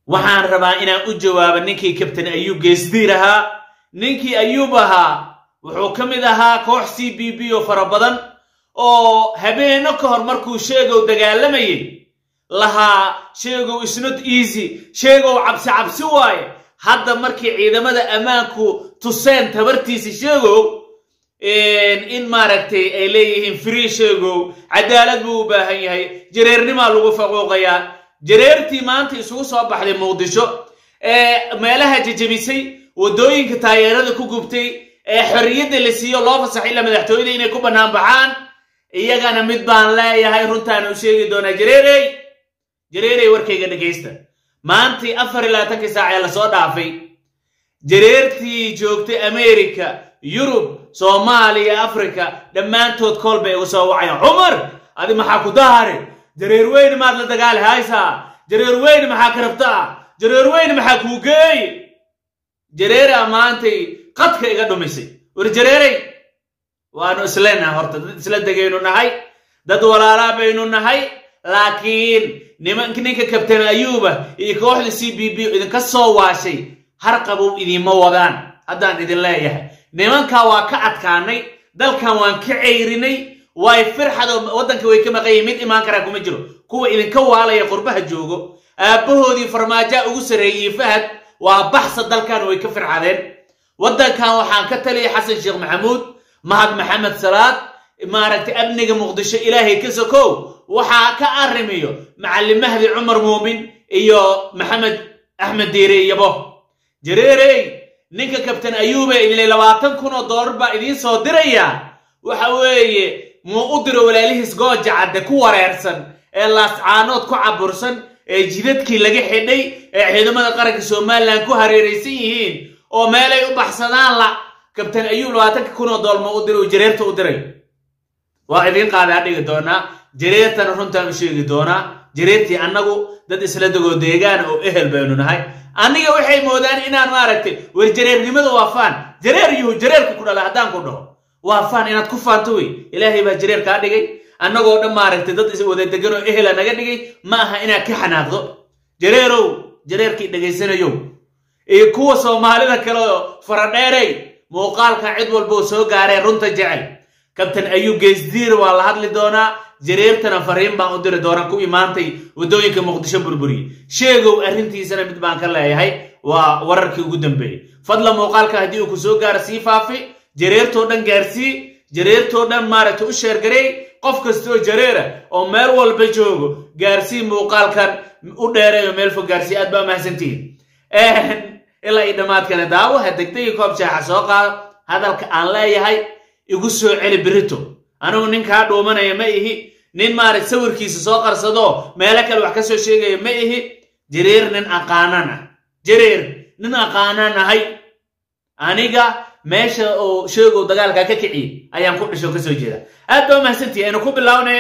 waxaan rabaa inaan u jawaabo ninkii kabtan ayuub geesdiir ahaa ninkii ayuub ahaa wuxuu ka mid ahaa koox c b b oo fara badan oo habeenno ka hor markuu sheegow dagaalamayay lahaa sheegow isnot easy sheegow cabsi cabsi waaye hadda markii ciidamada ammaanku tuseen tabartiisa sheegow in maaragtay ay leeyihiin free sheegow cadaalad buu u baahan yahay jareernimaa lagu faquuqayaa jareertii maanta isugu soo baxday muqdisho ee meelaha jejebisay waddooyinka taageerada ku gubtay ee xorriyadda la siiyo loo fasaxay ila madaxtooyada inay ku bannaan baxaan iyagana mid baan leeyahay runtaana u sheegi doonaa jareerey jareerey warkayga dhegaysta maantii afar iyo labaatankii saac ee lasoo dhaafay jareertii joogtay amerika yurub soomaaliya afrika dhammaantood kool bay igu soo wacayaan cumar adi maxaa ku dahare jareer weyne maad la dagaali haysaa jareer weyne maxaa ka rabtaa jareer weyne maxaa kuu geey jareeraa maantay qadka iga dhumisay war jareerey waanu isleenahay horta dad isla degaynu nahay dad walaalaa baynu nahay laakiin nimank ninka kabtan ayuuba iyo kooxda c b b idinka soo waashay harqabow idiinma wadaan haddaan idin leeyahay nimankaa waa ka adkaanay dalkan waan ka ceyrinay way firxadoo waddanka way ka maqanyihin mid imaan karaa kuma jiro kuwa idinka waalaya qurbaha joogo aabbahoodii farmaajaa ugu sarreeyey fahad waa baxsa dalkan way ka firxadeen waddankan waxaan ka taliyay xasan sheekh maxamuud mahad maxamed salaad maaragtay amniga muqdisho ilaahay ka sokow waxaa ka arrimiyo macallin mahdi cumar muumin iyo maxamed axmed diire iyabo jareerey ninka kabtan ayuube idinle labaatan kun oo dollar baa idiin soo diraya waxa weeye muu u diro walaalihiis gooja cadde ku wareersan ee laascaanood ku cabursan ee jidadkii laga xidhay ee ciidamada qaranka somalilan ku hareeraysan yihiin oo meelay u baxsadaan la kabtan ayuub labaatanka kun oo dollar ma u diray jareerta u diray waa idiin qaadaa dhigi doonaa jareertana runtaan u sheegi doonaa jareertii annagu dad isla degoo deegaana oo ehel baynu nahay aniga waxay moodaan inaan maaragtay war jareernimada waa faan jareer yuhu jareerka ku dhala haddaan ku dhaho waa faan inaad ku faanto wey ilaahay baa jareer kaa dhigay annagoo dhan maaragtay dad is wada degan oo ehela naga dhigay ma aha inaad ka xanaaqdo jareerow jareerkii dhegaysanayow iyo kuwa soomaalida kale oo faradheerey muuqaalka cid walboo soo gaareen runta jecel kabtan ayuub geesdiir waa la hadli doonaa jareertana fariin baan u diri doonaa ku imaantay waddooyinka muqdisho burburiye sheegow arrintiisana mid baan ka leeyahay waa wararkii ugu dambeeyey fadla muuqaalka haddii uu ku soo gaaro sii faafi jareertoo dhan gaarsii jareertoo dhan maaragtay u sheergareey qof kastoo jareera oo meel walba joogo gaarsii muuqaalkan u dheereeyo meel fog gaarsii aad baa mahadsantihiin ilaa iyo dhammaadkana daawo ha degdegi koob jaaxa soo qaado hadalka aan leeyahay igu soo celi birito anigu ninkaa dhuumanaya ma ihi nin maarag sawirkiisa soo qarsadoo meelo kale wax ka soo sheegaya ma ihi jareer nin aqaanaan ah jareer nin aqaanaan ahay aniga meesha oo sheegow dagaalka ka kiciye ayaan ku dhisho ka soo jeeda aad baa mahadsantihi aynu ku bilownay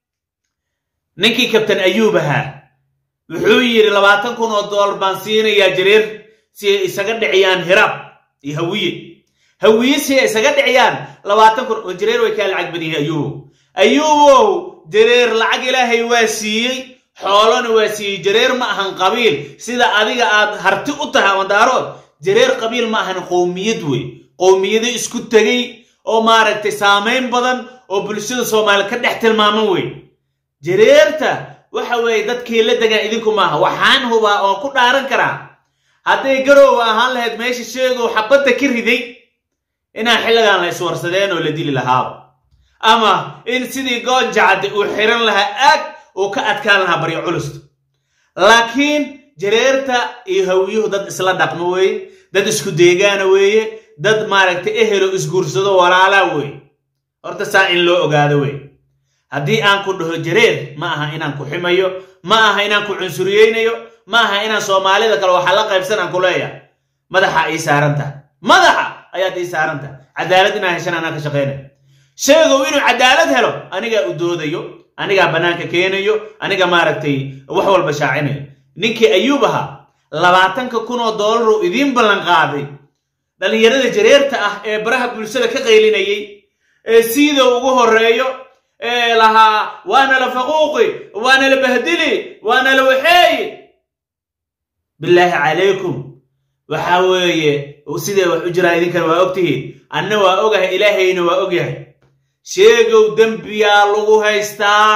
ninkii kabtan ayuub ahaa wuxuu yidhi labaatan kun oo dollar baan siinayaa jareer si ay isaga dhiciyaan hiraab iyo hawiye hawiye si ay isaga dhiciyaan labaatan kun oo jareer way kaa lacag badan yahay ayuubow ayuubow jareer lacag ilaahay waa siiyey xoolona waa siiyey jareer ma ahan qabiil sida adiga aad harti u tahay mandaarood jareer qabiil ma ahan qowmiyad wey qowmiyado isku tegey oo maaragtay saamayn badan oo bulshada soomaali ka dhex tilmaaman wey jareerta waxa weeye dadkii la degaan idinku maaha waxaan hubaa oon ku dhaaran karaa hadday garoowa ahaan lahayd meesha sheegow xabadda ka riday inaan xilligan la iswarsadeen oo la dili lahaaba ama in sidii goonjacadde uu xiran lahaa aag uu ka adkaan lahaa baryo culusta laakiin jareerta iyo hawiyuhu dad isla dhaqmo weeye dad isku deegaana weeye dad maaragtay ehelo isguursado walaalaa weeye horta saa in loo ogaado wey haddii aan ku dhaho jareer ma aha inaan ku ximayo ma aha inaan ku cunsuriyeynayo ma aha inaan soomaalida kale waxaa la qaybsanaan ku leeyahay madaxa ii saaran tahay madaxa ayaad ii saaran tahay cadaalad inaan heshan anaa ka shaqaynayo sheegow inuu cadaalad helo anigaa u doodayo anigaa bannaanka keenayo aniga maaragtay wax walba shaacinayo ninkii ayuub ahaa labaatanka kun oo doolaruu idiin ballan qaaday dhallinyarada jareerta ah ee baraha bulshada ka qaylinayay ee siida ugu horreeyo ee lahaa waana la faquuqi waana la bahdili waana la waxeeyi bilaahi calaykum waxa weeye siday wax u jiraan idinkana waa ogtihiin anna waa ogahay ilaahayna waa ogyahay sheegow dembiyaa lagu haystaa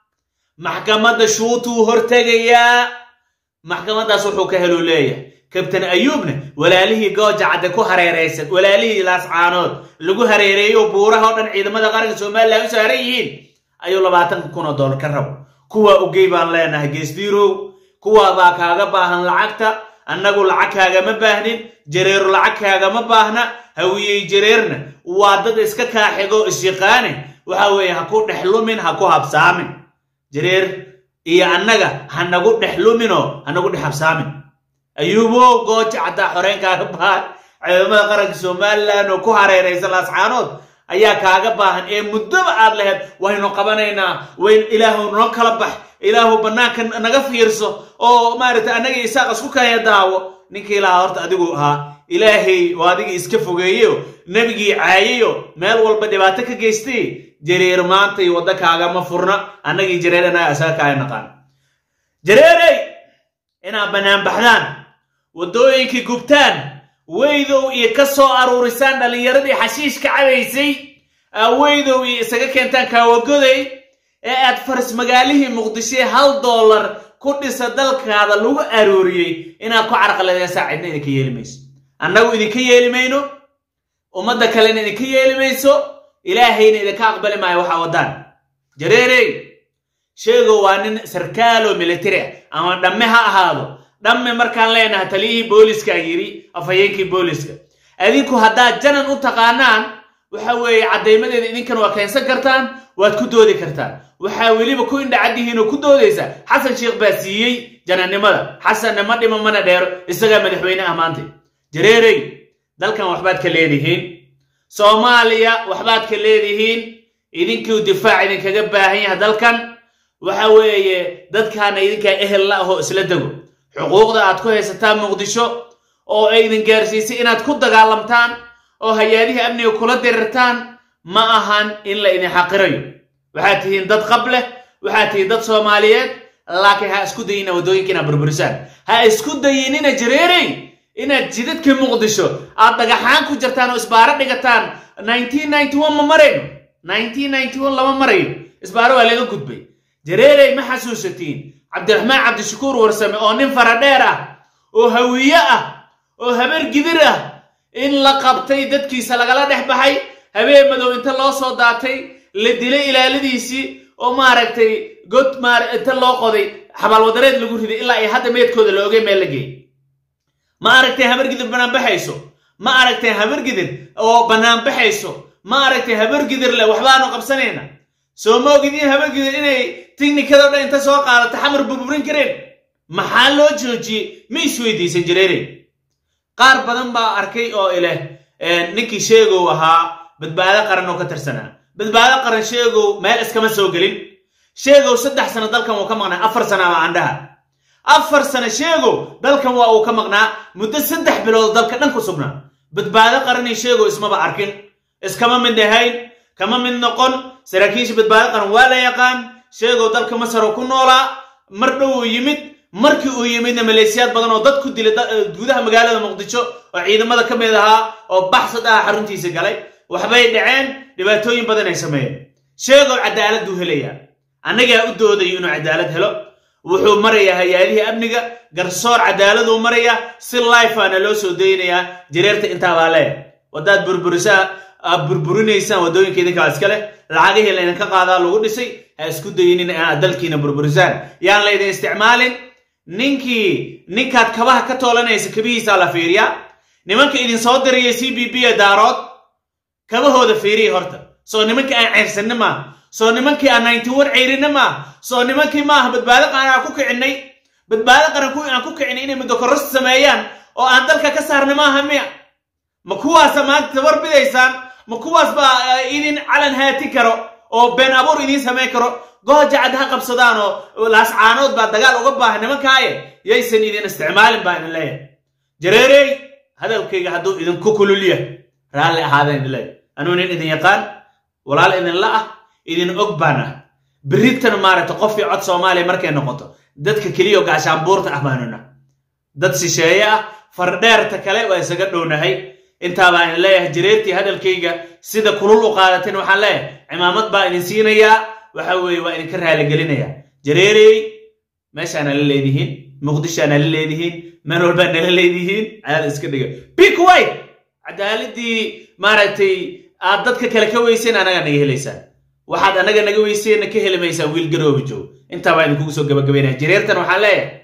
maxkamadda shuutuu hortegayaa maxkamaddaas wuxuu ka heluu leeyahay kabtan ayuubna walaalihii gooja cadde ku hareeraysan walaalihii laascaanood lagu hareereeyo buuraha oo dhan ciidamada qaranka somalilan u saaran yihiin ayuu labaatanka kun oo dollar ka rabo kuwaa ogey baan leenahay geesdiirow kuwaabaa kaaga baahan lacagta annagu lacag kaagama baahnin jareeru lacag kaagama baahna hawiyey jareerna waa dad iska kaaxigo isyaqaane waxa weeye ha ku dhex lumin ha ku habsaamin jareer iyo annaga ha nagu dhex luminoo ha nagu dhex habsaamin ayuubo gooja caddaa xoreen kaaga baahan ciidamada qaranka somalilan oo ku hareeraysan laascaanood ayaa kaaga baahan ee muddoba aad laheyd waynu qabanaynaa wayn ilaahu noo kala bax ilaahu bannaanka naga fiirso oo maaragtay annaga isaaq isku kaya daawo ninkii lahaa horta adigu ahaa ilaahay oo adigii iska fogeeyeyo nebigii caayayo meel walba dhibaato ka geystay jareer maanta iyo wadda kaagama furna annagii jareer annaga isaga kaaya naqaan jareerey inaad bannaan baxdaan waddooyinkii gubtaan weydow iyo ka soo aruurisaan dhallinyaradii xashiishka cabaysay weydow iyo isaga keentaan kaawagoday ee aad faris magaalihii muqdishoe hal dollar ku dhisa dalkaada lagu arooriyey inaad ku carqaladeysaa cidna idinka yeeli mayso annagu idinka yeeli mayno ummadda kalena idinka yeeli mayso ilaahayna idinka aqbali maayo waxaa waddaan jareerey sheego waa nin sarkaalo militari ah ama dhamme ha ahaado dhamme markaan leenaha taliyihii booliska yidhi afhayeenkii booliska adinku haddaad janan u taqaanaan waxa weeye caddaymadeeda idinkana waa keensan kartaan waad ku doodi kartaan waxaa weliba ku indhacaddihiinoo ku doodaysa xasan sheekh baa siiyey janannimada xasanna ma dhimo mana dheero isagaa madaxweyne ah maanta jareerey dalkan waxbaad ka leedihiin soomaaliya waxbaad ka leedihiin idinkuu difaac idinkaga baahan yahay dalkan waxa weeye dadkaana idinkaa ehel la ahoo isla dego xuquuqda aad ku haysataan muqdisho oo ay idin gaarsiisay inaad ku dagaalamtaan oo hay-adihii amniga kula dirirtaan ma ahan in la idin xaqirayo waxaad tihiin dad qab leh waxaad tihiin dad soomaaliyeed laakiin ha isku dayina waddooyinka inaad burburisaan ha isku dayinina jareerey inaad jidadka muqdisho aad dhagaxaan ku jirtaan oo isbaaro dhigataan ma marayno lama marayo isbaaro waa laga gudbay jareerey ma xasuusatiin cabdiraxmaan cabdishakuur warsame oo nin faradheer ah oo hawiye ah oo habeer gidir ah in la qabtay dadkiisa lagala dhex baxay habeen madow inta loo soo daatay la dilay ilaaladiisii oo maaragtay god maar inta loo qoday xabaalwadareed lagu riday ilaa ay hadda meedkooda la ogay meel la geeyey ma aragtay habargidir banaanbaxayso ma aragtay habargidir oo banaanbaxayso ma aragtay habargidir le waxbaanu qabsanayna soo ma ogidin habargidir inay tiknikado dhan inta soo qaadata xamar burburin kareen maxaa loo joojiyey ma isweydiisan jireerey qaar badan baa arkay oo ileh ninkii sheegow ahaa badbaado qaran oo ka tirsanaa badbaado qaran sheegow meel iskama soo gelin sheegow saddex sano dalkan wuu ka maqnaa afar sana ama andhaha afar sano sheegow dalkan waa uu ka maqnaa muddo saddex bilood dalka dhan ku sugnaa badbaado qaranii sheegow ismaba arkin iskama mid ahayn kama mid noqon saraakiisha badbaado qaran waa la yaqaan sheegow dalka masar oo ku noolaa mar dhow uu yimid markii uu yimidna maleesiyaad badan oo dad ku dilay gudaha magaalada muqdisho oo ciidamada ka mid ahaa oo baxsad ah xaruntiisa galay waxbay dhaceen dhibaatooyin badan ay sameeyeen sheegow cadaaladuu helayaa annagaa u doodayo inuu cadaalad helo wuxuu marayaa hay-adihii amniga garsoor cadaaladuu marayaa si lifeana loo soo daynayaa jareerta intaabaa leeh wadaad burburisaa aad burburinaysaan waddooyinka idinkaa iska leh lacagihii laydinka qaadaa lagu dhisay ha isku dayinin inaad dalkiina burburisaan yaan laydin isticmaalin ninkii ninkaad kabaha ka toolanaysa kabihiisaa la fiiriyaa nimanka idin soo diraya c b b ee daarood kabahooda fiiriya horta soo nimankii aan ceyrsanni maaha soo nimankii aan ninety one ceyrinna maaha soo nimankii maaha badbaado qaran aan ku kicinay badbaado qaran kuwii aan ku kicinay inay muddokorros sameeyaan oo aan dalka ka saarna maaha miya ma kuwaasa maanta tabar bidaysaan ma kuwaas baa idin calan haati karo oo been abuur idiin samayn karo goojacad ha qabsadaan oo laascaanood baa dagaal uga baahan nimankaaye yaysan idin isticmaalin baa idin leeyahay jareerey hadalkayga hadduu idinku kulul yahay raalli ahaadaan idin leeyahay anuu nin idin yaqaan walaal idinla ah idin og baan ah berritana maaragta qofkii cod soomaaliya markay noqoto dadka keliyo gaashaanbuurta ah baanuna dad shisheeye ah fardheerta kale waa isaga dhownahay intaabaa idin leeyahay jareertii hadalkayga sida kulul u qaadateen waxaan leeyahay cimaamad baa idin siinayaa waxa weeye waa idinka raaligelinayaa jareerey meeshaana la leedihiin muqdishoana la leedihiin meel walbaa nala leedihiin caada iska dhiga bikuway cadaaladii maaragtay aad dadka kale ka weyseen anagaa naga helaysaan waxaad anaga naga weyseenna ka heli maysaa wiil garooba joog intaa baa idinkugu soo gabagabaynaya jareertan waxaan leeyahay